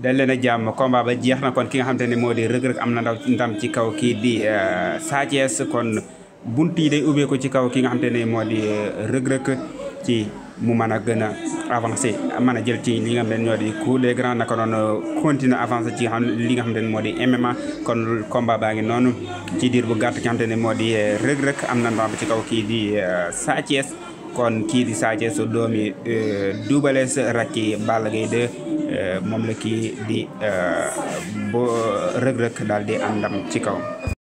dal leen a jàmm combat ba jeex na kon ki nga xamante ne moo di rëg-rëg am na ndaw ndam ci kaw kii di Sa Thiès kon bunt yi day ubbeeku ci kaw ki nga xamante ne moo di rëg-rëg ci mu mën a gën a avancé mën a jël ci li nga xam ne ñoo di coup des grands naka noonu continuer avancé ci xam li nga xam ne moo di MMA kon combat baa ngi noonu ci diir bu gàtt ki nga xam ne moo di rëg-rëg am na ndam ci kaw kii di Sa Thiès kon kii di Sa Thiès doomi Double Less rakki Balla Gaye 2 moom la kii di bo rëg-rëg daal di am ndam ci kaw